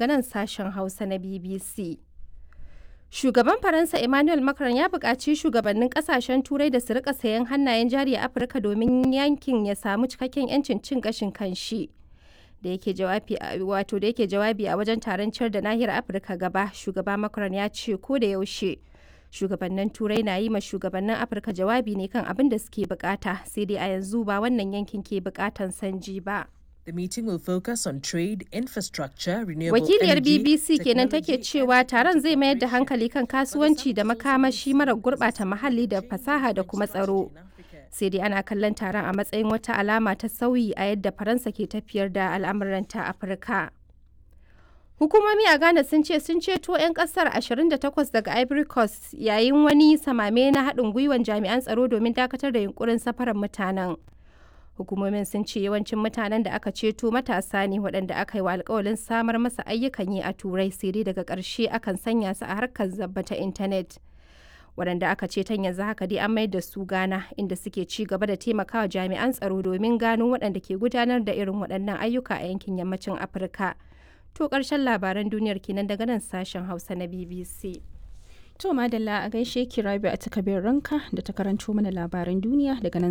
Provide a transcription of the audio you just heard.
daga nan sashen Hausa na BBC. Shugaban Faransa Emmanuel Macron ya buƙaci shugabannin ƙasashen Turai da su rika sayan hannayen jari a Afirka domin yankin ya samu cikakken 'yancin cin gashin kanshi. Da yake jawabi wato da yake jawabi a wajen taron ciyar da nahiyar Afirka gaba, shugaba Macron ya ce ko da yaushe shugabannin Turai na yi ma shugabannin Afirka jawabi ne kan abin da suke bukata, sai dai a yanzu ba wannan yankin ke bukatan sanji ba. The meeting will focus on trade, infrastructure, renewable Wakiliyar energy, BBC kenan take technology, cewa taron zai mayar da hankali kan kasuwanci da makamashi mara gurɓata muhalli da fasaha da kuma tsaro. Sai dai ana kallon taron a matsayin wata alama ta sauyi a yadda Faransa ke tafiyar da al'amuranta Afirka. Hukumomi a Ghana sun ce sun ceto 'yan kasar 28 daga Ivory Coast yayin wani samame na haɗin gwiwan jami'an tsaro domin dakatar da yunkurin safarar mutanen. Hukumomin sun ce yawancin mutanen da aka ceto matasa ne waɗanda aka yi wa alkawalin samar masa ayyukan yi a Turai sai dai daga ƙarshe akan sanya su a harkar zabba ta intanet. Waɗanda aka ceton yanzu haka dai an mayar da su Ghana inda suke ci gaba da taimakawa jami'an tsaro domin gano waɗanda ke gudanar da irin waɗannan ayyuka a yankin yammacin Afirka. To ƙarshen labaran duniyar kenan daga nan sashen Hausa na BBC. To madalla a gaishe ki Rabi a takabin ranka da ta karanto mana labaran duniya daga nan